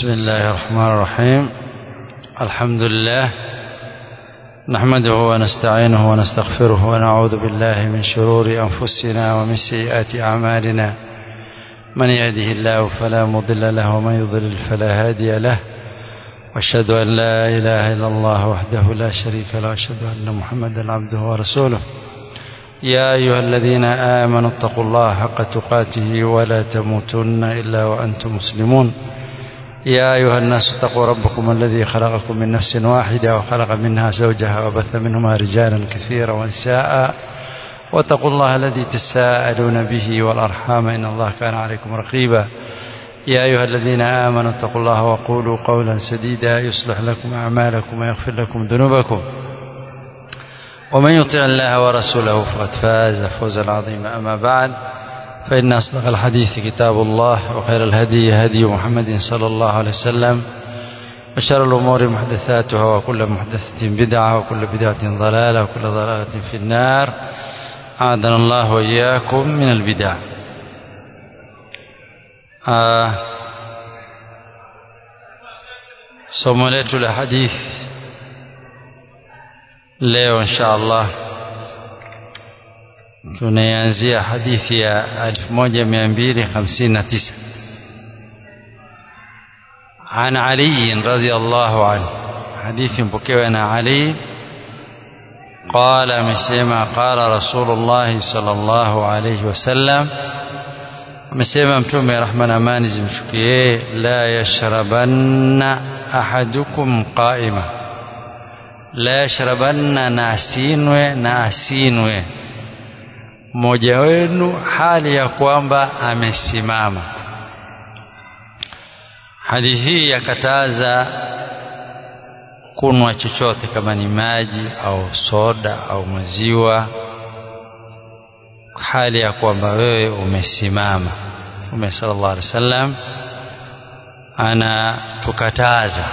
بسم الله الرحمن الرحيم الحمد لله نحمده ونستعينه ونستغفره ونعوذ بالله من شرور أنفسنا ومن سيئات أعمالنا من يهده الله فلا مضل له ومن يضلل فلا هادي له واشهد أن لا إله إلا الله وحده لا شريك له واشهد أن محمدا عبده ورسوله يا أيها الذين آمنوا اتقوا الله حق تقاته ولا تموتن إلا وأنتم مسلمون يا أيها الناس اتقوا ربكم الذي خلقكم من نفس واحدة وخلق منها زوجها وبث منهما رجالا كثيرا ونساء واتقوا الله الذي تساءلون به والأرحام إن الله كان عليكم رقيبا يا أيها الذين آمنوا اتقوا الله وقولوا قولا سديدا يصلح لكم أعمالكم ويغفر لكم ذنوبكم ومن يطع الله ورسوله فقد فاز فوزا عظيما أما بعد فإن أصدق الحديث كتاب الله وخير الهدي هدي محمد صلى الله عليه وسلم وشر الأمور محدثاتها وكل محدثة بدعة وكل بدعة ضلالة وكل ضلالة في النار أعاذنا الله وإياكم من البدع آه somo letu la hadithi leo insha Allah tunaianzia hadithi ya 1259 عن علي رضي الله عنه حديث مبكي علي قال مسيما قال رسول الله صلى الله عليه وسلم amesema mtume rahma na amani zimshukie la yashrabanna ahadukum qaima la yashrabanna na asinwe na asinwe mmoja wenu hali ya kwamba amesimama hadithi hii yakataza kunwa chochote kama ni maji au soda au maziwa hali ya kwamba wewe umesimama Mtume sallallahu alaihi wasallam anatukataza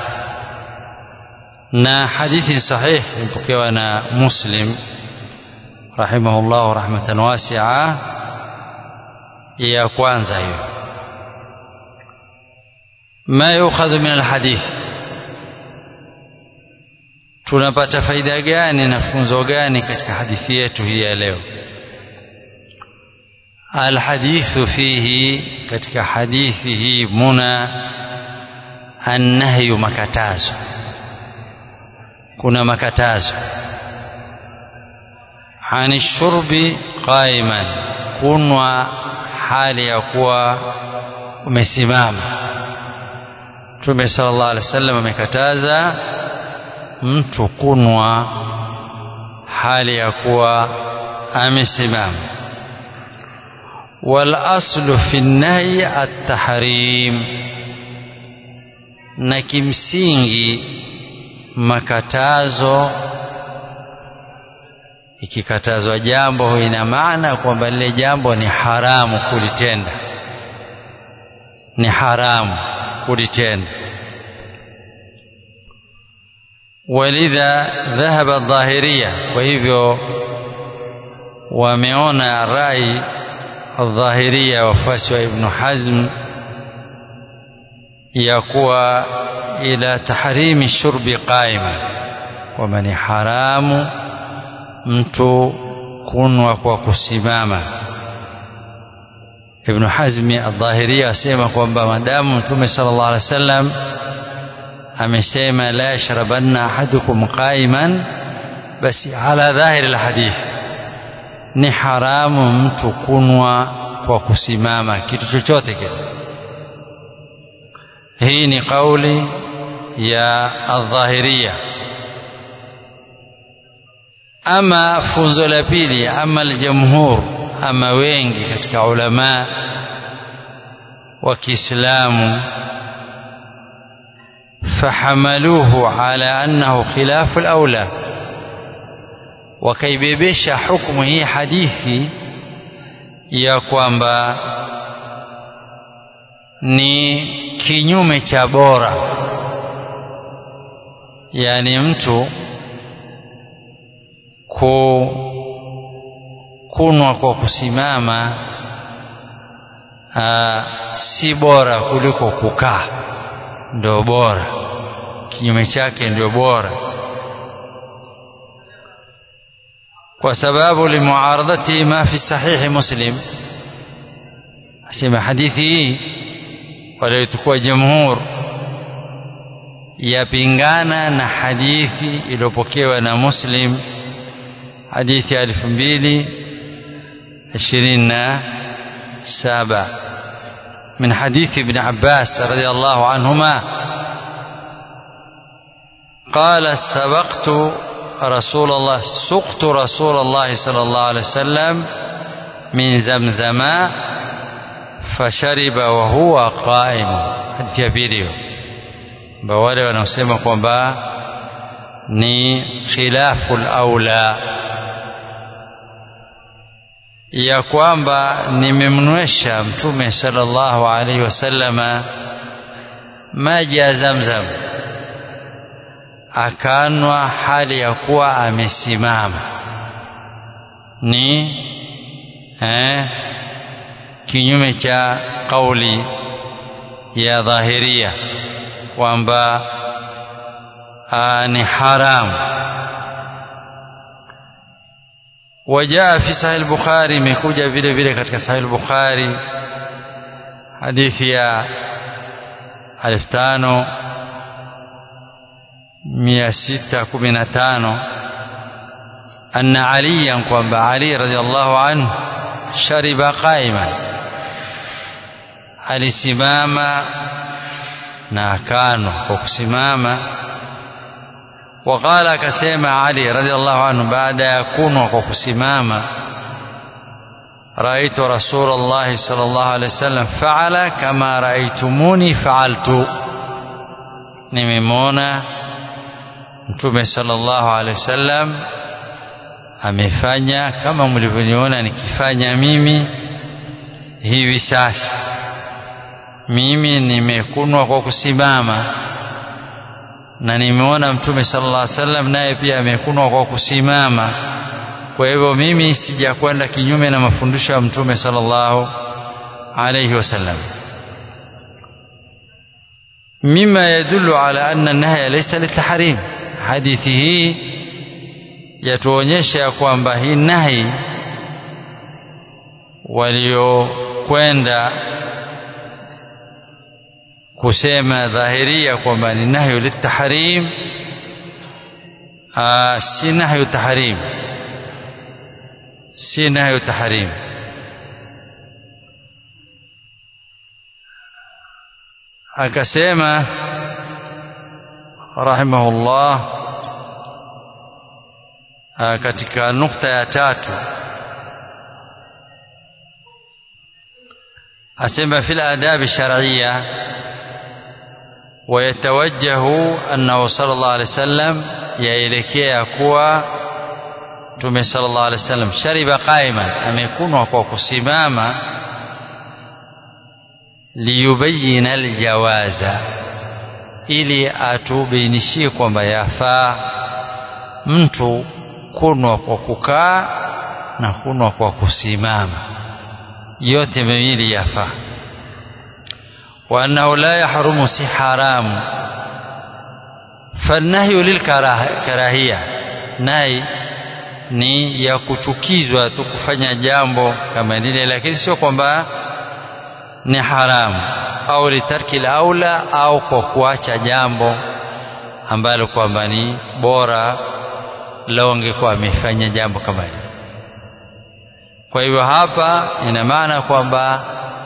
na hadithi sahih imepokewa na Muslim rahimahullah rahmatan wasi'a ya kwanza hiyo ma yukhadhu min alhadith tunapata faida gani na funzo gani katika hadithi yetu hii ya leo الحديث فيه katika hadithi hii muna annahyu makatazo kuna makatazo ani shurbi qaiman kunwa hali ya kuwa umesimama Mtume sallallahu alaihi wasallam amekataza mtu kunwa hali ya kuwa amesimama والاصل في النهي التحريم na kimsingi makatazo ikikatazwa jambo ina maana kwamba lile jambo ni haramu kulitenda ni haramu kulitenda walidha dhahaba dhahiriya kwa hivyo wameona rai الظاهرية wafuasi wa Ibn Hazm ya kuwa ila tahrimi shurbi qaima kwamba ni haramu mtu kunwa kwa kusimama Ibn Hazm al-Dhahiria asema kwamba madamu Mtume sallallahu alaihi wasallam amesema la yashrabanna ahadukum qaiman basi ala dhahiri al-hadith ni haramu mtu kunwa kwa kusimama kitu chochote kile hii ni kauli ya adhahiria ama funzo la pili ama aljamhur ama wengi katika ulama wa Kiislamu fahamaluhu ala annahu khilafu al-aula wakaibebesha hukumu hii hadithi ya kwamba ni kinyume cha bora yani mtu ku kunwa kwa kusimama aa, si bora kuliko kukaa ndio bora kinyume chake ndio bora kwa sababu limuaradati ma fi sahihi muslim asema hadithi hii waliochukua jamhur yapingana na hadithi iliyopokewa na muslim hadithi ya elfu mbili ishirini na saba من حديث ابن عباس رضي الله عنهما قال سبقت رسول الله سقت رسول الله صلى الله عليه وسلم من زمزم فشرب وهو قائم hadithi ya pili hiyo ambao wale wanaosema kwamba ni khilafu laula ya kwamba nimemnywesha mtume sallallahu alaihi wasallama maji ya zamzam akanwa hali ya kuwa amesimama ni eh, kinyume cha kauli ya dhahiria kwamba ni haramu وجاء في صحيح البخاري مكوجا vile vile katika صحيح البخاري hadithi ya 5615 أن عليا kwamba Ali radhiallahu anhu shariba qaiman alisimama na akano kwa kusimama وقال كسيما علي رضي الله عنه بعد يكون وكسماما رأيت رسول الله صلى الله عليه وسلم فعل كما رأيتموني فعلت nimemwona mtume sallallahu alaihi wasallam amefanya kama mlivyoniona nikifanya mimi hivi sasa mimi nimekunwa kwa kusimama na nimeona mtume sallallahu alaihi wasallam naye pia amekunwa kwa kusimama kwa hivyo mimi sijakwenda kinyume na mafundisho ya mtume sallallahu alaihi wasallam mima yadullu ala anna nahya laysa litahrim hadithi hii yatuonyesha ya kwamba hii nahi waliokwenda kusema dhahiria kwamba ni nahyu litahrim si nahyu tahrim si nahyu tahrim akasema rahimahullah katika nukta ya tatu asema fil adabi shar'iyya ويتوجه أنه صلى الله عليه وسلم yaelekea kuwa Mtume sallallahu alaihi wasallam shariba qaiman amekunwa kwa kusimama liyubayina aljawaza ili atubainishie kwamba yafaa mtu kunwa kwa kukaa na kunwa kwa kusimama yote miwili yafaa وأنه لا يحرم سي حرام فالنهي للكراهية نهي ni ya kuchukizwa tu kufanya jambo kama lile lakini sio kwamba ni haramu au litarki aula au kwa kuacha jambo ambalo kwamba ni bora lao angekuwa amefanya jambo kama hilo kwa hivyo hapa ina maana kwamba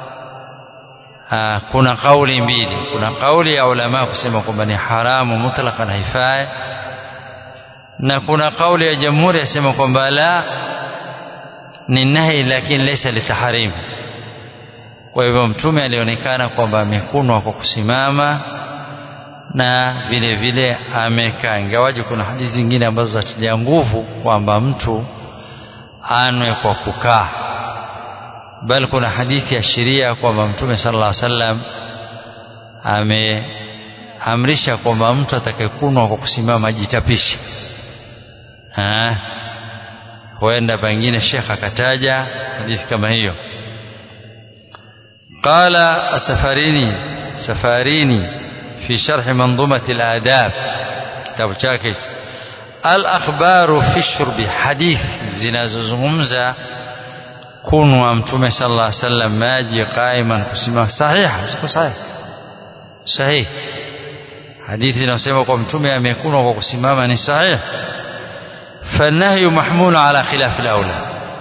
kuna kauli mbili kuna kauli ya ulama kusema kwamba ni haramu mutlaqan haifai na kuna kauli ya jamhuri yasema kwamba la ni nahi lakini laysa litahrim kwa hivyo mtume alionekana kwamba amekunwa kwa kusimama na vile vile amekaa ingawaje kuna hadithi zingine ambazo zatilia nguvu kwamba mtu anwe kwa kukaa bali kuna hadithi ya sheria kwamba mtume sallallahu alaihi wasallam ameamrisha kwamba mtu atakayekunwa kwa kusimama ajitapishe huenda pengine shekh akataja hadithi kama hiyo qala safarini safarini في شرح منظومة الآداب كتاب chake الأخبار في الشرب حديث zinazozungumza kunwa mtume sallallahu alaihi wasallam maji qaiman kusimama sahiha siko sahihi sahihi hadithi inasema kwa mtume amekunwa kwa kusimama ni sahihi فالنهي محمول على خلاف الأولى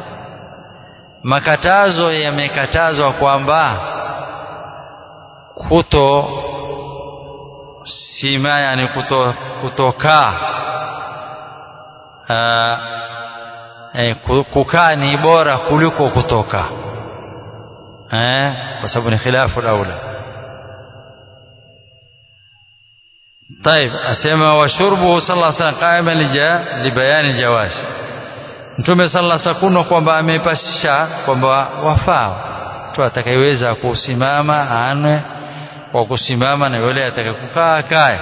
makatazo yamekatazwa kwamba kuto sima yani kuto kutokaa eh, kukaa ni bora kuliko kutoka eh, kwa sababu ni khilafu aula طيب asema washurbuhu sallallahu alaihi wasallam qaiman libayani aljawaz mtume sallallahu alaihi wasallam kwamba amepasisha kwamba wafaa mtu atakayeweza kusimama anwe kwa kusimama na yule atakakukaa akae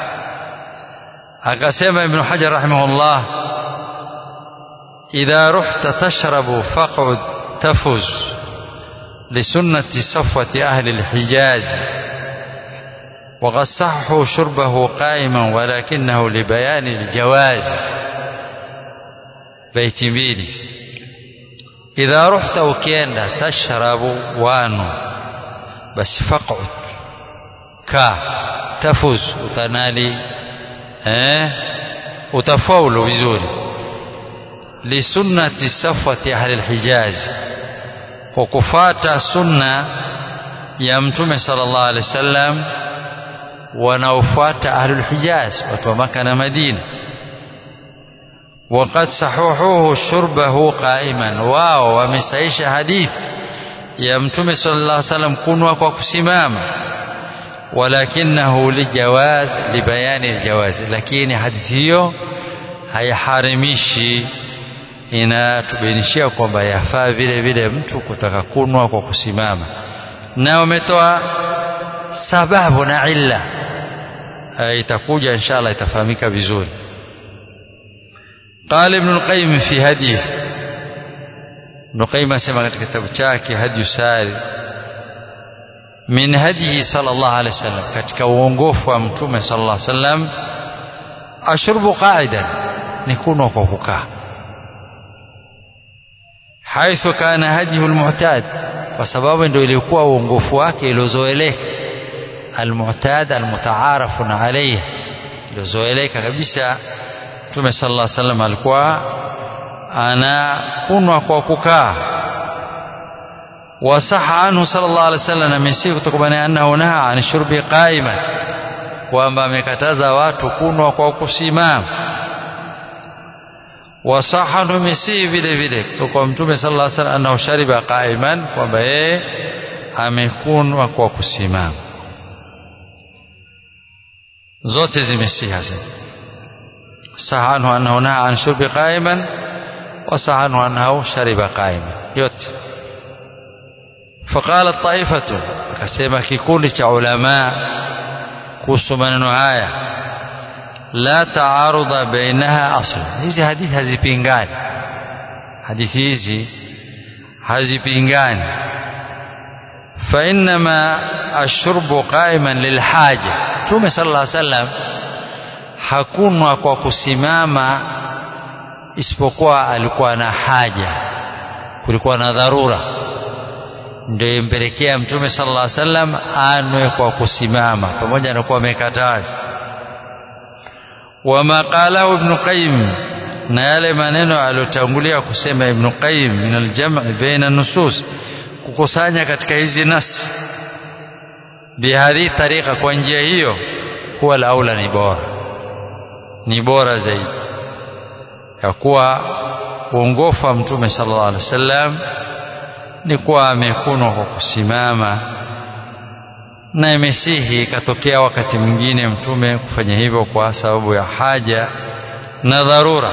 akasema ibn hajar rahimahullah idha ruhta tashrabu faq'ud tafuz لسنة صفوة أهل الحجاز وقد صحوا شربه قائما ولكنه لبيان الجواز بيت mbili idha ruhta ukienda tashrabu wanu basi faq'ud ka tafuz utanali eh utafaulu vizuri lisunnati safwati ahli alhijaz kwa kufata sunna ya mtume sallallahu alaihi wasallam wanaofuata ahlul hijaz watu wa maka na madina وقد صححوه شربه قائما واو wamesaisha hadith ya mtume sallallahu alaihi wasallam kunwa kwa kusimama walakinahu lijawaz libayani aljawaz lakini hadithi hiyo haiharimishi inatubainishia kwamba yafaa vile vile mtu kutaka kunwa kwa kusimama na wametoa sababu na illa itakuja inshallah itafahamika vizuri قال ابن القيم في هديه ابن القيم asema katika kitabu chake hadi sari min hadihi sallallahu alaihi wasallam katika uongofu wa mtume sallallahu alaihi wasallam ashrubu qa'idan ni kunwa kwa kukaa haithu kana hadihu almu'tad kwa sababu ndio ilikuwa uongofu wake iliozoeleka almu'tad almutaarafun alayhi iliozoeleka kabisa Mtume sallallahu alaihi wasallam alikuwa anakunwa kwa kukaa wasaha anhu sallallahu alaihi wasallam amesihi kutokana annahu naha an shurbi qa'iman kwamba amekataza watu kunwa kwa kusimama wasaha anhu mesihi vile vile kutoka kwa Mtume sallallahu alaihi wasallam annahu shariba qa'iman kwamba yeye amekunwa kwa kusimama zote zimesihi sasa صح عنه أنه نهى عن شرب قائما وصح عنه أنه شرب قائما yote فقال الطائفة akasema kikundi cha ulama kuhusu maneno haya la taarudha bainaha asla hizi hadithi hazipingani hadithi hizi hazipingani فإنما الشرب قائما للحاجة Mtume صلى الله عليه وسلم hakunwa kwa kusimama isipokuwa alikuwa na haja kulikuwa na dharura ndio impelekea mtume sallallahu alaihi wasallam anwe kwa kusimama pamoja na kuwa amekataza wama qalahu ibn qayyim na yale maneno aliyotangulia kusema ibn qayyim min aljam' baina nusus kukusanya katika hizi nasi bihadhi tariqa kwa njia hiyo huwa laula ni bora ni bora zaidi ya kuwa uongofu wa mtume sallallahu alaihi wasallam ni kuwa amekunwa kwa kusimama na imesihi ikatokea wakati mwingine mtume kufanya hivyo kwa sababu ya haja na dharura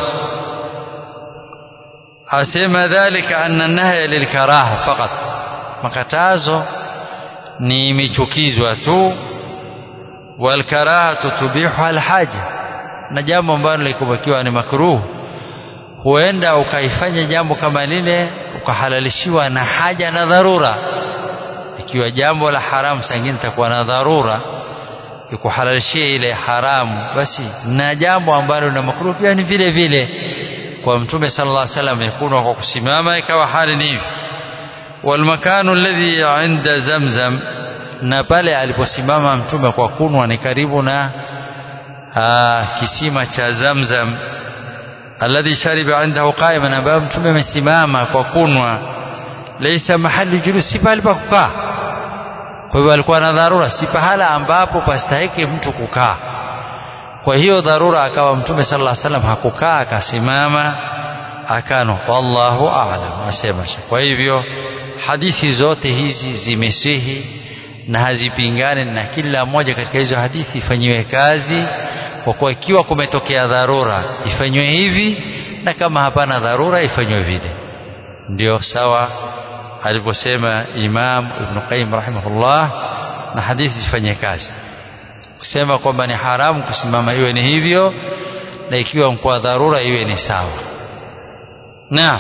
asema dhalika anna nahya lilkaraha faqat makatazo ni imechukizwa tu walkarahatu tubihu alhaja na jambo ambalo likubakiwa ni makruh huenda ukaifanya jambo kama lile ukahalalishiwa na haja na dharura ikiwa jambo la haramu sangine litakuwa na dharura ikuhalalishia ile haramu basi na jambo ambalo na makruh pia ni vile vile kwa mtume sallallahu alaihi wasallam yakunwa kwa kusimama ikawa hali ni hivi والمكان الذي عند زمزم na pale aliposimama mtume kwa kunwa ni karibu na aa, kisima cha Zamzam alladhi shariba indahu qa'iman ambapo mtume amesimama kwa kunwa laysa mahali julus si pale pa kukaa kwa hivyo alikuwa na dharura si pahala ambapo pastahiki mtu kukaa kwa hiyo dharura akawa mtume sallallahu alaihi wasallam hakukaa akasimama akano wallahu a'lam asema kwa hivyo hadithi zote hizi zimesihi na hazipingani na kila moja katika hizo hadithi ifanyiwe kazi kwa kuwa ikiwa kumetokea dharura ifanywe hivi na kama hapana dharura ifanywe vile ndio sawa alivyosema Imam Ibn Qayyim rahimahullah na hadithi zifanye kazi kusema kwamba ni haramu kusimama iwe ni hivyo na ikiwa kwa dharura iwe ni sawa na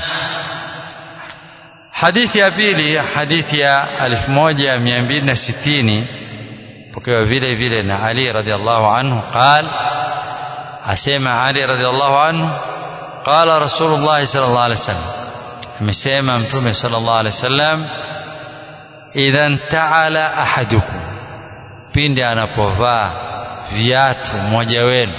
hadithi ya pili hadithi ya 1260 pokewa vile vile na Ali radhiallahu anhu قال asema Ali radhiallahu anhu قال رسول الله صلى الله عليه وسلم amesema mtume sallallahu alaihi wasallam idhan ta'ala ahadukum pindi anapovaa viatu mmoja wenu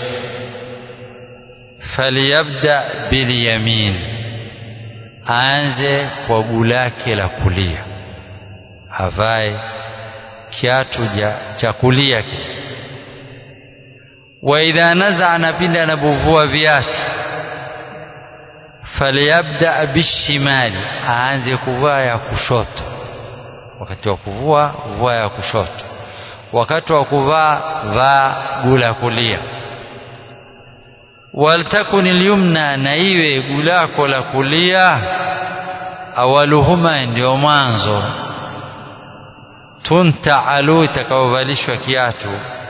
falyabda bilyamin aanze kwa guu lake la kulia avae kiatu cha kulia wa idha nazaa na pindi anapovua viatu falyabda bishimali aanze kuvaa ya kushoto wakati wa kuvua vua ya kushoto wakati wa kuvaa vaa gula kulia waltakun lyumna na iwe gulako la kulia awaluhuma ndio mwanzo tuntaalu itakaovalishwa kiatu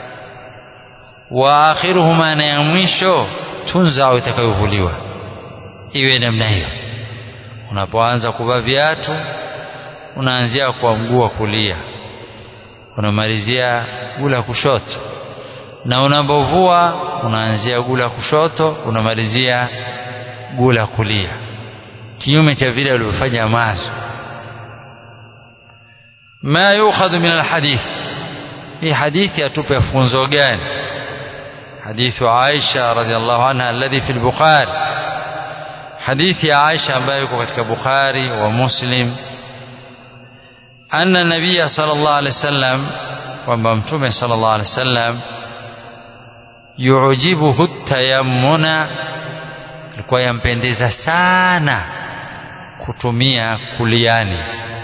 wa akhiruhuma na ya mwisho tunzau itakayovuliwa iwe namna hiyo unapoanza kuvaa viatu unaanzia kwa mguu wa kulia unamalizia gula kushoto na unapovua unaanzia gula kushoto unamalizia gula kulia kinyume cha vile ulivyofanya mwanzo ma yukhadhu min alhadith hii hadithi atupe funzo gani hadithu Aisha radhiallahu anha alladhi fi al-Bukhari hadithi ya Aisha ambayo iko katika Bukhari wa Muslim anna nabiyya sallallahu alaihi wasallam kwamba mtume sallallahu alaihi wasallam yujibuhu tayammuna alikuwa yampendeza sana kutumia kuliani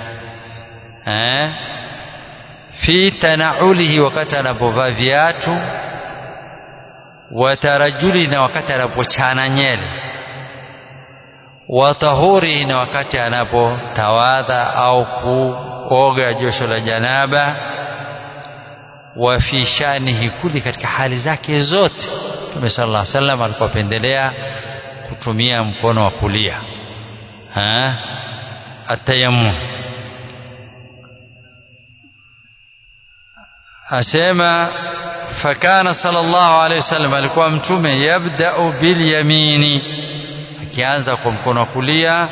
eh fi tanaulihi wakati anapovaa viatu wa tarajuli na wakati anapochana nyele wa tahuri na wakati anapotawadha au kuoga josho la janaba wa fi shanihi kuli katika hali zake zote Mtume sallallahu alaihi wasallam alikuwa pendelea kutumia mkono wa kulia ha atayammum asema fakana sallallahu alaihi wasallam alikuwa mtume yabda'u bil yamini akianza kwa mkono wa kulia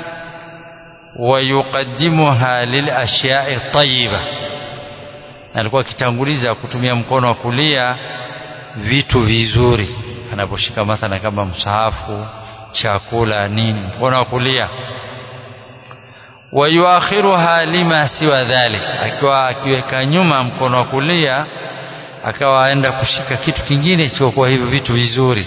wayuqaddimuha lil ashya'i tayyiba alikuwa akitanguliza kutumia mkono wa kulia vitu vizuri anaposhika mathala kama msahafu chakula nini mkono wa kulia wayuakhiruha lima siwa dhalik akiwa akiweka nyuma mkono wa kulia akawa aenda kushika kitu kingine isichokuwa hivyo vitu vizuri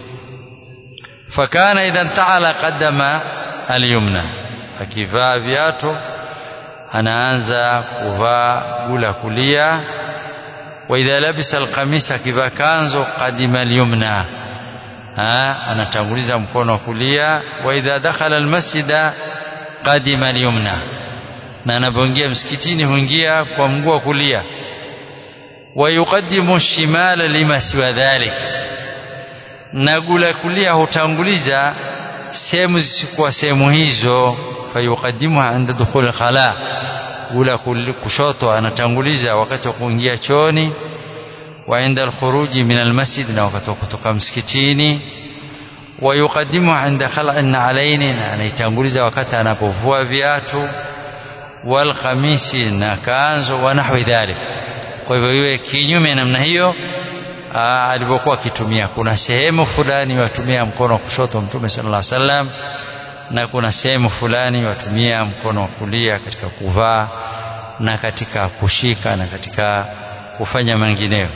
fakana idha taala qadama alyumna akivaa viatu anaanza kuvaa gula kulia wa idha labisa alqamisa akivaa kanzo qadima alyumna anatanguliza mkono wa kulia wa idha dakhala almasjida qadima alyumna na anapoingia msikitini huingia kwa mguu wa kulia wa yuqaddimu shimala lima siwa dhalik na gula kulia hutanguliza sehemu zisikuwa sehemu hizo fayuqaddimuha inda dukhul khala gula kushoto anatanguliza wakati wa kuingia chooni wa inda alkhuruji min almasjid na wakati wa kutoka msikitini wa yuqaddimu inda khal'in alaini na anaitanguliza wakati anapovua viatu wal khamisi na kanzo wa nahwi dhalik kwa hivyo iwe kinyume namna hiyo alivyokuwa akitumia kuna sehemu fulani watumia mkono wa kushoto mtume sallallahu alaihi wasallam na kuna sehemu fulani watumia mkono wa kulia katika kuvaa na katika kushika na katika kufanya mengineyo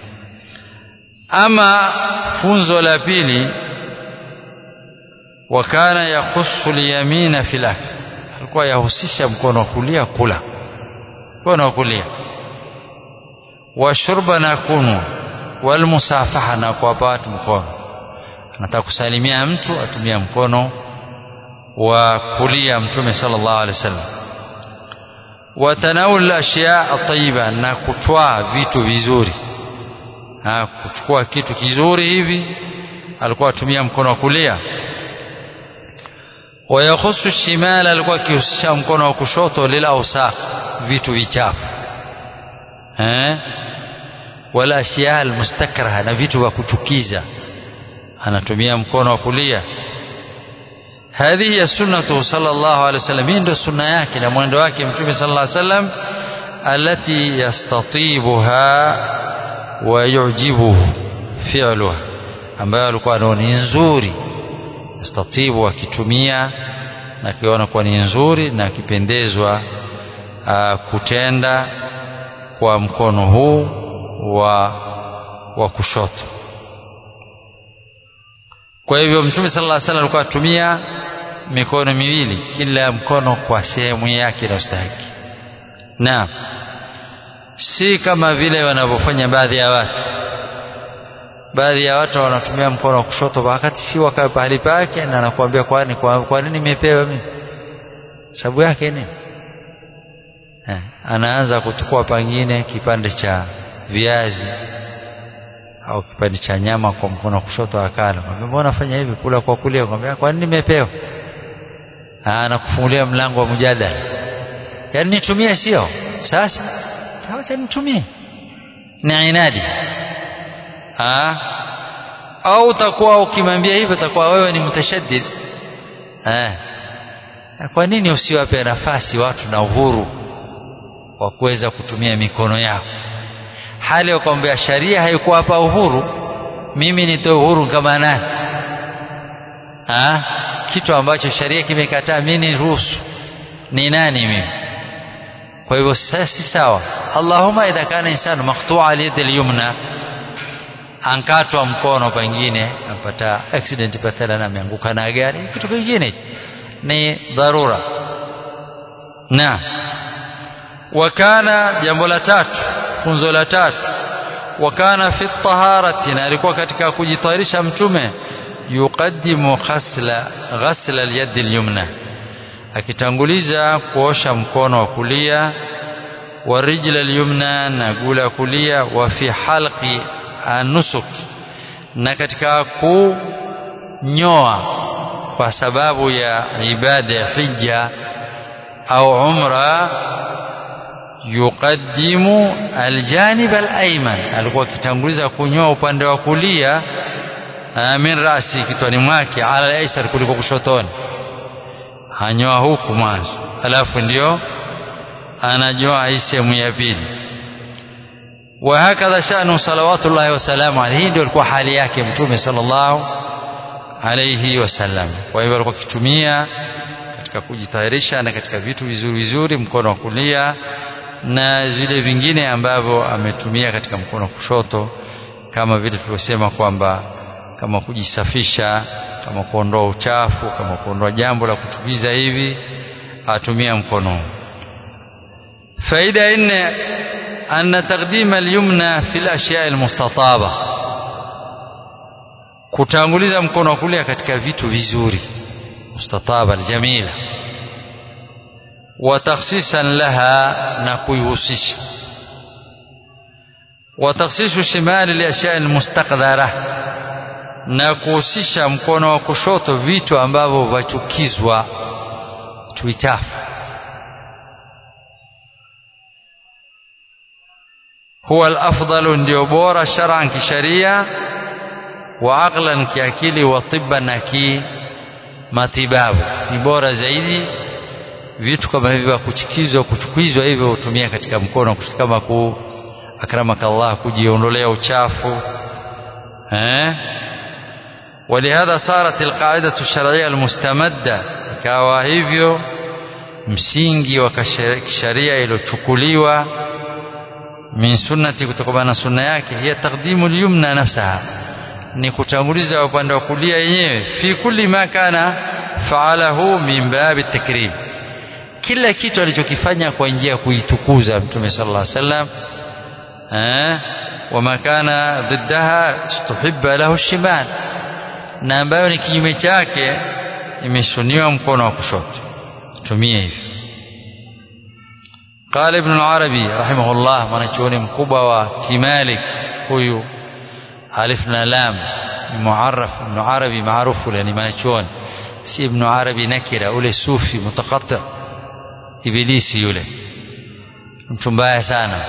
ama funzo la pili wakana yakhusu liyamina fil akl alikuwa yahusisha mkono wa kulia kula mkono wa kulia washurba na kunwa walmusafaha na kuwapa watu mkono anataka kusalimia mtu atumia mkono wa kulia mtume sallallahu alaihi wasallam watanawul ashya atayiba na kutwaa vitu vizuri ha, kuchukua kitu kizuri hivi alikuwa atumia mkono wa kulia wayakhusu shimala alikuwa akihusisha mkono wa kushoto lila ausaq vitu vichafu eh wala ashya almustakraha na vitu vya kuchukiza anatumia mkono wa kulia هذه هي سنته صلى الله عليه وسلم hii ndio sunna yake na mwendo wake mtume صلى الله عليه وسلم التي يستطيبها ويعجبه فعلها ambayo alikuwa anaona ni nzuri yastatibu akitumia na akiona kuwa ni nzuri na akipendezwa kutenda kwa mkono huu wa wa kushoto kwa hivyo mtume sallallahu alaihi wasallam alikuwa atumia mikono miwili kila mkono kwa sehemu yake inayostahiki na si kama vile wanavyofanya baadhi ya watu baadhi ya watu wanatumia mkono wa kushoto wakati si wakawe pahali pake na anakuambia kwani kwa, kwa nini nimepewa mimi sababu yake nini eh, anaanza kuchukua pangine kipande cha viazi au kipande cha nyama kwa mkono wa kushoto akala kwambia mbona fanya hivi kula kwa kulia kwambia kwa nini nimepewa anakufungulia mlango wa mjadala yaani nitumie sio sasa acha nitumie ni inadi ha? au utakuwa ukimwambia hivyo utakuwa wewe ni mtashaddid eh kwa nini usiwape nafasi watu na uhuru wa kuweza kutumia mikono yao hali ya kwamba sharia haikuwa hapa uhuru mimi nitoe uhuru kama nani ha? kitu ambacho sharia kimekataa mimi niruhusu ni nani mimi kwa hivyo si sawa allahumma idha kana insanu maqtu'a al-yad al-yumna ankatwa mkono pengine apata accident pathala na ameanguka na gari kitu kingine ni dharura na wakana jambo la tatu funzo la tatu wakana fi taharati na alikuwa katika kujitayarisha mtume yuqaddimu ghasla ghasla al-yad al-yumna akitanguliza kuosha mkono wa kulia wa rijla al-yumna na gula kulia wa fi halqi anusuk na katika kunyoa kwa sababu ya ibada ya hija au umra yuqaddimu aljanib alayman alikuwa akitanguliza kunyoa upande wa kulia min rasi kitwani mwake ala alaysar kuliko kushotoni hanyoa huku mwanzo alafu ndio ananyoa hii sehemu ya pili وهكذا شأنه صلوات الله وسلامه عليه ndio ilikuwa hali yake mtume sallallahu alayhi wasallam kwa hivyo alikuwa akitumia katika kujitayarisha na katika vitu vizuri vizuri mkono wa kulia na vile vingine ambavyo ametumia katika mkono wa kushoto kama vile tulivyosema kwamba kama kujisafisha kama kuondoa uchafu kama kuondoa jambo la kuchukiza hivi atumia mkono faida nne أن تقديم اليمنى في الأشياء المستطابة kutanguliza mkono wa kulia katika vitu vizuri mustataba aljamila wa takhsisan laha na kuihusisha wa takhsisu shimali liashya almustaqdara na kuhusisha mkono wa kushoto vitu ambavyo vachukizwa tuitafu huwa al-afdalu ndio bora shar'an kisharia wa aqlan kiakili wa tibban na ki matibabu ni bora zaidi vitu kama hivi vya kuchukizwa kuchukizwa hivyo hutumia katika mkono kama ku akramakallah kujiondolea uchafu eh ولهذا صارت القاعدة الشرعية المستمدة ikawa hivyo msingi wa kisheria iliyochukuliwa min sunnati kutokana na sunna yake hiya taqdimu al-yumna nafsaha ni kutanguliza upande wa kulia yenyewe fi kulli ma kana faalahu min babi takrim kila kitu alichokifanya kwa njia ya kuitukuza mtume sallallahu alaihi wasallam eh wama kana ضدها tuhibba lahu shimal na ambayo ni kinyume chake imeshuniwa mkono wa kushoto tumie hivi قال ابن العربي رحمه الله mwanachuoni mkubwa wa kimalik huyu alif na lam muarraf ibn arabi maarufu yani mwanachuoni si ibn arabi nakira ule sufi mutakata ibilisi yule mtu mbaya sana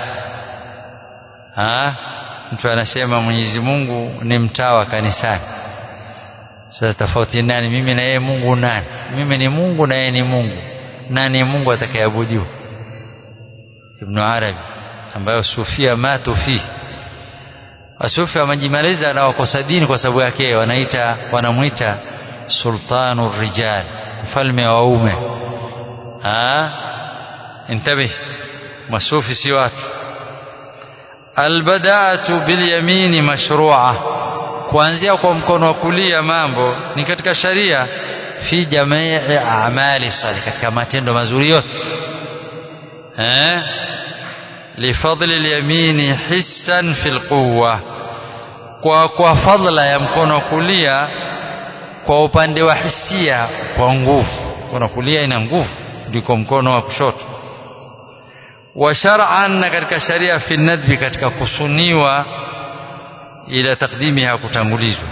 ha mtu anasema Mwenyezi Mungu ni mtawa kanisani sasa tofauti nani mimi na yeye Mungu nani mimi ni Mungu na yeye ni Mungu nani Mungu atakayeabudiwa Ibn Arabi ambayo sufia matu fi wasufi wamejimaliza na wakosa dini kwa sababu yake wanaita wanamuita sultanu rijal mfalme wa waume ah intabih masufi si watu albada'atu bilyamini mashru'a kuanzia kwa mkono wa kulia mambo ni katika sharia fi jamii a'mali salih katika matendo mazuri yote eh lifadli alyamini hissan fil quwwa kwa kwa fadla ya mkono wa kulia kwa upande wa hisia kwa nguvu mkono wa kulia ina nguvu ndiko mkono wa kushoto wa shar'an na katika sharia fi nadbi katika kusuniwa ila takdimiha kutangulizwa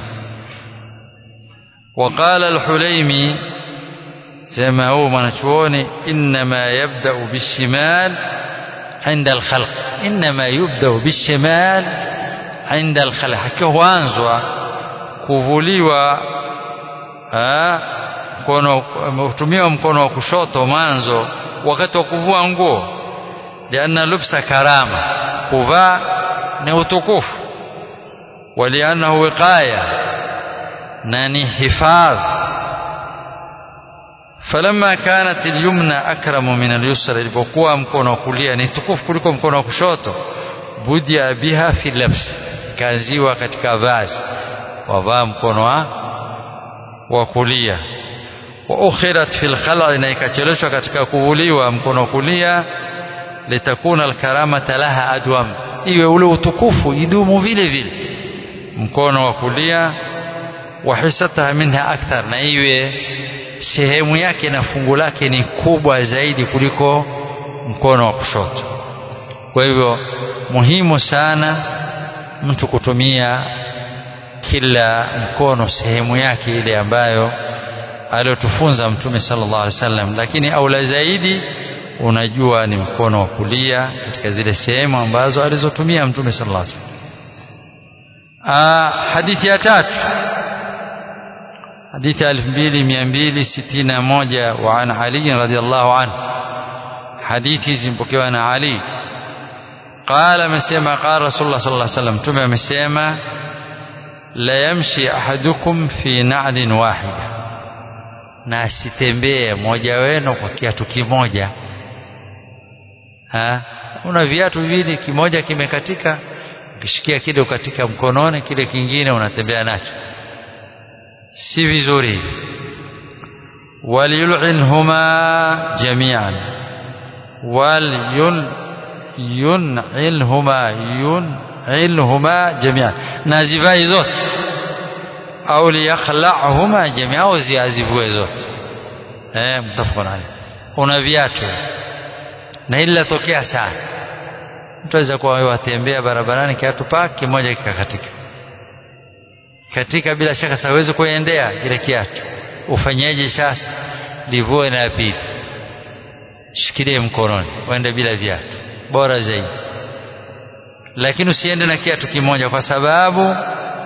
وقال الحليمي سما هو mwanachuoni انما يبدا بالشمال عند الخلق انما يبدا بالشمال عند الخلق hakianzwa kuvuliwa mkono utumiwa mkono wa kushoto mwanzo wakati wa kuvua nguo lianna lubsa karama kuvaa ni utukufu waliannahu wiqaya na ni hifadh falamma kanat alyumna akramu min alyusra ilipokuwa mkono wa kulia ni tukufu kuliko mkono wa kushoto budia biha fi labs kaziwa katika vazi wavaa mkono wa wa kulia wa ukhirat fil khal'i na ikacheleshwa katika kuvuliwa mkono wa kulia litakuna alkaramata laha adwam iwe ule utukufu idumu vile vile mkono wa kulia wa hisataha minha akthar na iwe sehemu yake na fungu lake ni kubwa zaidi kuliko mkono wa kushoto kwa hivyo muhimu sana mtu kutumia kila mkono sehemu yake ile ambayo aliyotufunza mtume sallallahu alaihi wasallam lakini aula zaidi unajua ni mkono wa kulia katika zile sehemu ambazo alizotumia mtume sallallahu alaihi wasallam hadithi ya tatu حديث 2261 وعن علي رضي الله عنه حديث زمبكيوا عن علي قال مسيما قال رسول الله صلى الله عليه وسلم تم مسيما لا يمشي أحدكم في نعل واحدة na asitembee mmoja wenu kwa kiatu kimoja ha una viatu viwili kimoja kimekatika ukishikia kile katika mkononi kile kingine unatembea nacho si vizuri waliyul'inhuma jami'an walyun yun'ilhuma yun'ilhuma jami'an na zivai zote au liyakhla'huma jami'an au ziazivue zote eh mtafaqana alayhi una viatu na ila tokea sana mtu aweza kuwa watembea barabarani kiatu pake kimoja kikakatika katika bila shaka sawezi kuendea kile kiatu ufanyaje sasa livue na pili shikilie mkononi uende bila viatu bora zaidi lakini usiende na kiatu kimoja kwa sababu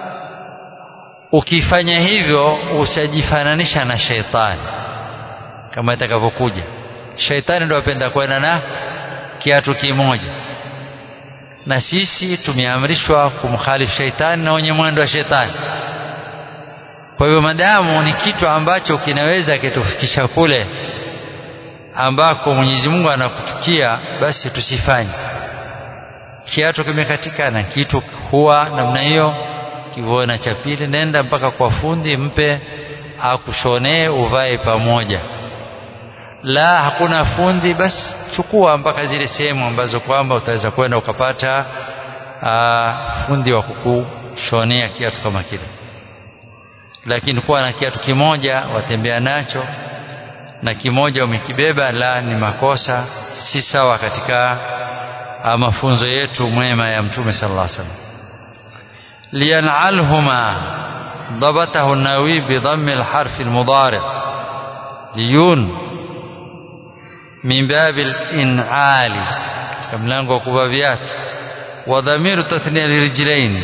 ukifanya hivyo utajifananisha na sheitani kama itakavyokuja sheitani ndio apenda kwenda na kiatu kimoja na sisi tumeamrishwa kumkhalifu sheitani na wenye mwendo wa sheitani kwa hivyo madamu ni kitu ambacho kinaweza kitufikisha kule ambako Mwenyezi Mungu anakuchukia basi tusifanye kiatu kimekatika na kitu huwa namna hiyo kivuona cha pili nenda mpaka kwa fundi mpe akushonee uvae pamoja la hakuna fundi basi chukua mpaka zile sehemu ambazo kwamba utaweza kwenda ukapata aa, fundi wa kukushonea kiatu kama kile lakini kuwa na kiatu kimoja watembea nacho na kimoja umekibeba la ni makosa si sawa katika mafunzo yetu mwema ya mtume sallallahu alaihi wasallam liyan'alhuma ضبطه النووي بضم الحرف المضارع ليون من باب الإنعال ملango wa kuvaa viatu وضمير تثنية لرجلين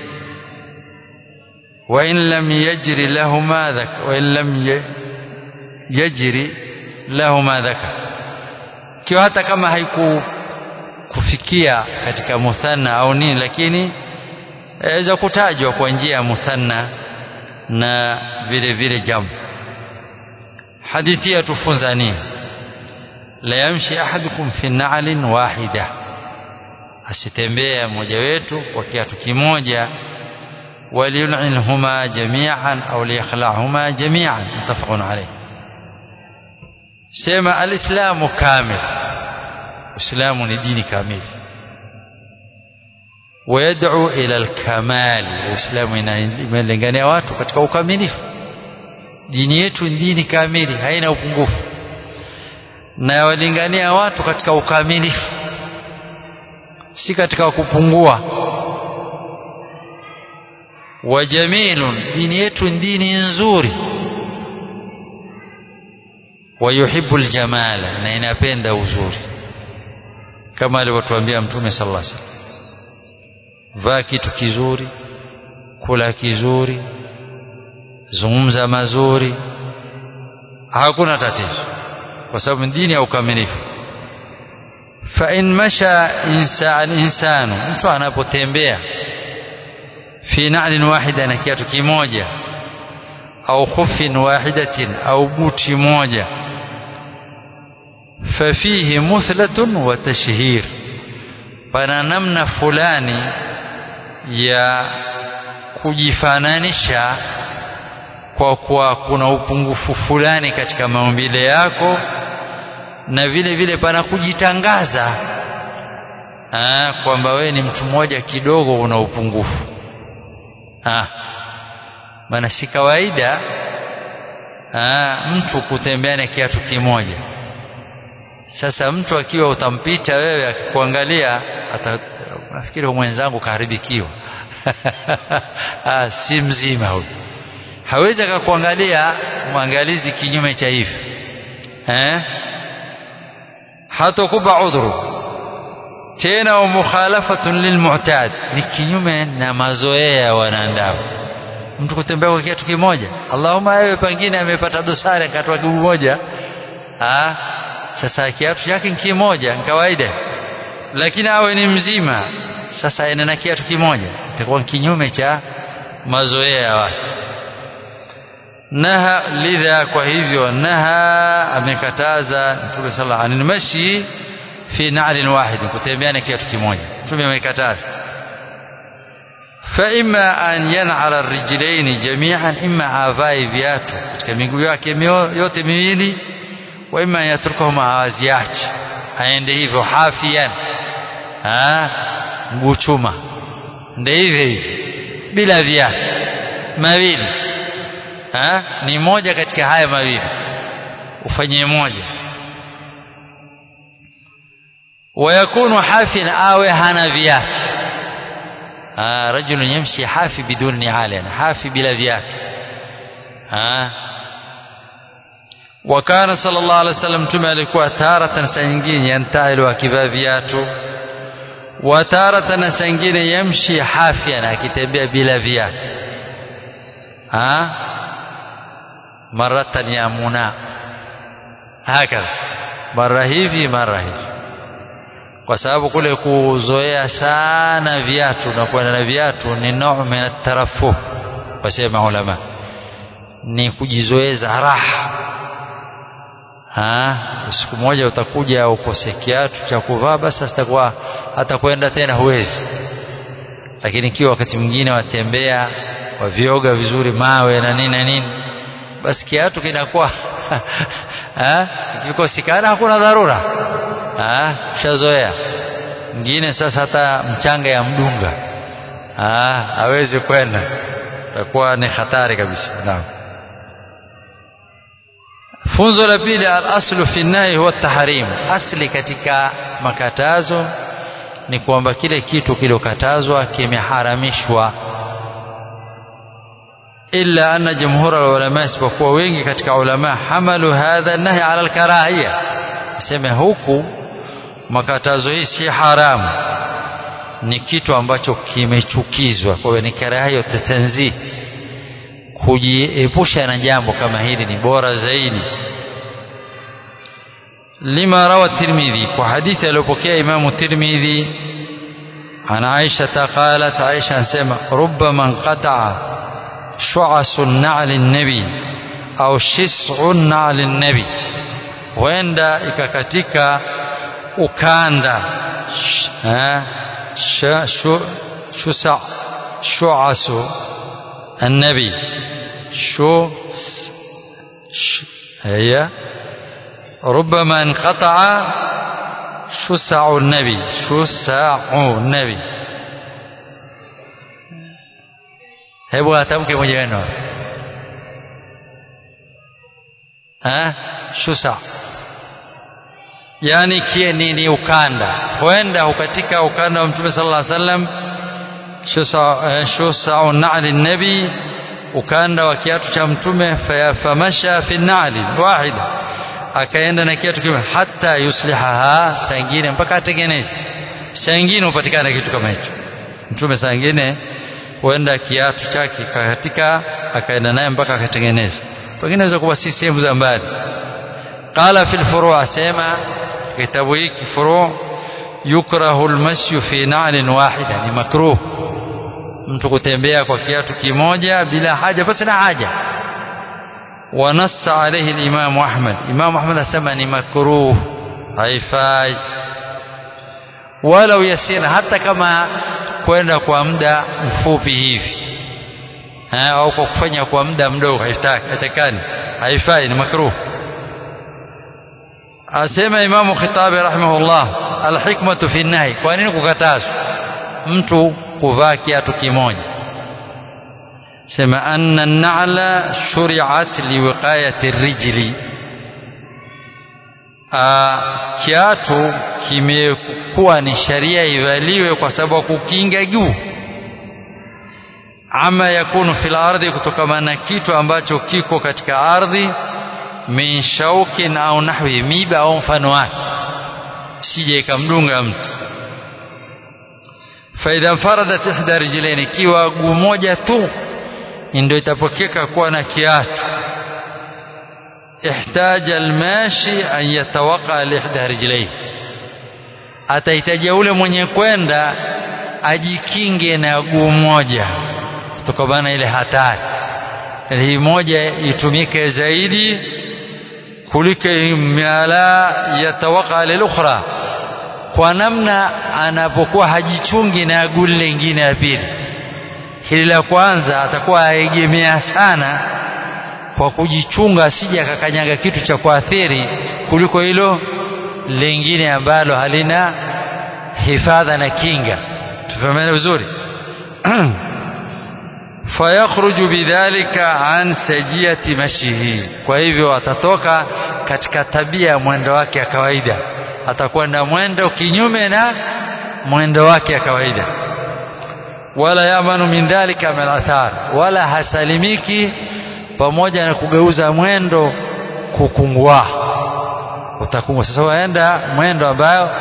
وإن لم يجري لهما ذكر وإن لم يجري لهما ذكر kiwa hata kama haiku kufikia katika muthanna au nini lakini yaweza kutajwa kwa njia ya muthanna na vile vile jamu hadithi yatufunza nini la yamshi ahadukum fi na'lin wahida asitembea mmoja wetu kwa kiatu kimoja وليلعنهما جميعا أو ليخلعهما جميعا متفق عليه سيما الإسلام كامل إسلام دين كامل ويدعو إلى الكمال الإسلام inalingania watu katika ukamilifu dini yetu ni dini kamili haina upungufu na walingania watu katika ukamilifu si katika kupungua wa jamilun dini yetu dini nzuri wa yuhibbu aljamala na inapenda uzuri kama alivyotuambia mtume sallallahu alaihi wasallam vaa kitu kizuri kula kizuri zungumza mazuri hakuna tatizo kwa sababu dini ya ukamilifu fa in masha insan insanu mtu anapotembea fi na'lin wahida na kiatu kimoja au khufin wahidatin au buti moja fafihi muthlatun wa tashhir pana namna fulani ya kujifananisha kwa kuwa kuna upungufu fulani katika maumbile yako na vile vile pana kujitangaza kwamba wewe ni mtu mmoja kidogo una upungufu ah maana si kawaida ah mtu kutembea na kiatu kimoja sasa mtu akiwa utampita wewe akikuangalia nafikiri mwenzangu kaharibikiwa ah si mzima huyu hawezi akakuangalia mwangalizi kinyume cha hivi eh hatakupa udhuru tena wa mukhalafatun lilmu'tad ni kinyume na mazoea ya wanadamu mtu kutembea kwa kiatu kimoja Allahumma awe pengine amepata dosari akatoa kiguu moja ah sasa kiatu chake ni kimoja ni kawaida lakini awe ni mzima sasa aende na kiatu kimoja itakuwa kinyume cha mazoea ya watu naha lidha kwa hivyo naha amekataza mtume sallallahu alaihi mashi fi na'lin wahid kutembea na kiatu kimoja mtume amekataza fa imma an yan'ala ar-rijlayn jami'an imma avai viatu katika miguu yake yote miwili wa imma yatrukahuma awaziache aende hivyo hafian ah mguu chuma ndio hivyo hivyo bila viatu mawili ha? ni moja katika haya mawili ufanye moja ويكون حافيا awe hana viatu ah رجل يمشي حافي بدون نعال يعني حافي بلا viatu ah وكان صلى الله عليه وسلم tume alikuwa taratan saa nyingine yantailu akivaa viatu watarata na sangine yamshi hafian akitembea bila viatu maratan yamuna hakadha mara hivi mara hivi kwa sababu kule kuzoea sana viatu na kwenda na viatu ni nau min atarafuh wasema ulama ni kujizoeza raha ha siku moja utakuja ukose kiatu cha kuvaa basi sitakuwa hata kwenda tena huwezi lakini ikiwa wakati mwingine watembea wavioga vizuri mawe na nini na nini basi kiatu kinakuwa kikosikana hakuna dharura shazoea mwingine sasa hata mchanga ya mdunga hawezi kwenda itakuwa ni hatari kabisa naam funzo la pili al-aslu fi nahi huwa tahrim asli katika makatazo ni kwamba kile kitu kilokatazwa kimeharamishwa illa anna jumhur ulama isipokuwa wengi katika ulama hamalu hadha nahi ala al-karahiyya sema huku makatazo hii si haramu ni kitu ambacho kimechukizwa kwa hiyo ni karahiyo tatanzi kujiepusha na jambo kama hili ni bora zaidi lima rawa tirmidhi kwa hadithi aliyopokea imamu tirmidhi عن عائشة قالت عائشة سمع ربما انقطع شعص النعل النبي أو شسع النعل النبي huenda ikakatika ukanda shusa shuasu النبي شو هي ربما انقطع شسع النبي شسع النبي hebu atamke mmoja wenu shusa yani kie ni, ni ukanda huenda hukatika ukanda wa mtume sallallahu alaihi wasallam shusau na'li nabi ukanda wa kiatu cha mtume famasha fi na'li wahida akaenda na kiatu kimoja hata yuslihaha saa ingine mpaka atengeneze saa ingine hupatikana kitu kama hicho mtume saa ingine huenda kiatu chake katika akaenda naye mpaka akatengeneza pengine inaweza kuwa si sehemu za mbali qala fil furu' asema kitabu hiki furu' yukrahu almashy fi na'lin wahida ni makruh mtu kutembea kwa kiatu kimoja bila haja basi na haja ونص عليه الإمام أحمد إمام أحمد أسمى مكروه haifai walau yasira hata kama kwenda kwa muda mfupi hivi au kwa kufanya kwa muda mdogo haitakani haifai ni makruh asema imamu khitabi rahimahullah alhikmatu fi nahi kwa nini kukatazwa mtu kuvaa kiatu kimoja sema anna an-na'la shuri'at liwiqayati ar-rijli kiatu kimekuwa ni sharia ivaliwe kwa sababu kukinga juu ama yakunu fil ardhi kutokana na kitu ambacho kiko katika ardhi min shaukin au nahwi miba au mfano wake sije ikamdunga mtu faidha faradat ihda rijlaini ikiwa guu moja tu ndio itapokeka kuwa na kiatu ihtaja almashi an yatawaqa lihda rijlaihi atahitajia ule mwenye kwenda ajikinge na guu moja kutokana na ile hatari hii moja itumike zaidi kuliko mala yatawaqa lilukhra kwa namna anapokuwa hajichungi na guu lingine ya pili hili la kwanza atakuwa aegemea sana kwa kujichunga asije akakanyaga kitu cha kuathiri kuliko hilo lingine ambalo halina hifadha na kinga tufahamane vizuri fayakhruju bidhalika an sajiyati mashihi kwa hivyo atatoka katika tabia ya mwendo wake ya kawaida atakwenda mwendo kinyume na mwendo wake ya kawaida wala yamanu min dhalika min athar wala hasalimiki pamoja na kugeuza mwendo kukungua utakungua sasa waenda mwendo ambayo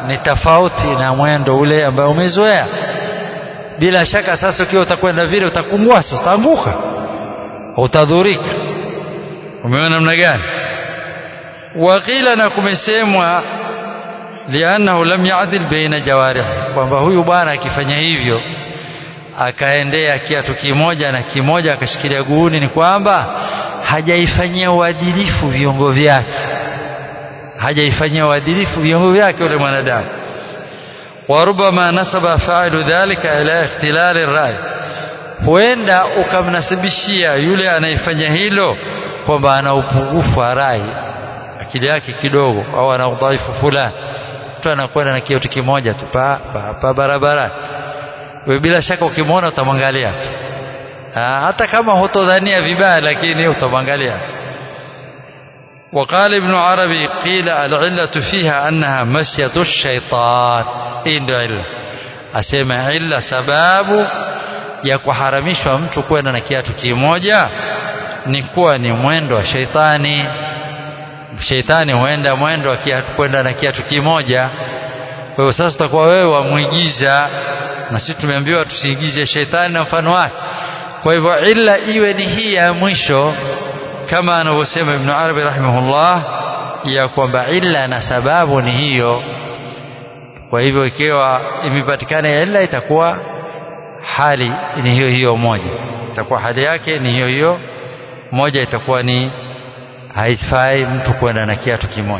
ni tofauti na mwendo ule ambao umezoea bila shaka sasa ukiwa utakwenda vile utakungua sasa utaanguka utadhurika umeona namna gani waqila na kumesemwa liannahu lam yadil baina jawarihi kwamba huyu bwana akifanya hivyo akaendea kiatu kimoja na kimoja akashikilia guuni ni kwamba hajaifanyia uadilifu viungo vyake hajaifanyia uadilifu viungo vyake yule mwanadamu warubama nasaba failu dhalika ila ikhtilali rai huenda ukamnasibishia yule anayefanya hilo kwamba ana upungufu wa rai akili yake kidogo au ana udhaifu fulani mtu anakwenda na kiatu kimoja tu pa, pa, pa barabara wewe bila shaka ukimwona utamwangalia tu hata kama hutodhania vibaya lakini utamwangalia tu وقال ابن عربي قيل العلة فيها أنها مسية الشيطان hii ndio illa asema illa sababu ya kuharamishwa mtu kwenda na kiatu kimoja ni kuwa ni mwendo wa sheitani sheitani huenda mwendo wa kiatu kwenda na kiatu kimoja kwa hiyo sasa utakuwa wewe wamwigiza na sisi tumeambiwa tusiigize sheitani na mfano wake kwa hivyo illa iwe ni hii ya mwisho kama anavyosema Ibn Arabi rahimahullah ya kwamba illa na sababu ni hiyo kwa hivyo ikiwa imepatikana illa itakuwa hali ni hiyo hiyo moja itakuwa hali yake ni hiyo hiyo moja itakuwa ni haifai mtu kwenda na kiatu kimoja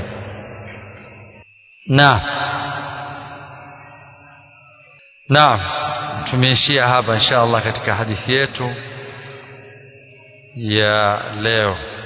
na naam tumeishia hapa insha Allah katika hadithi yetu ya leo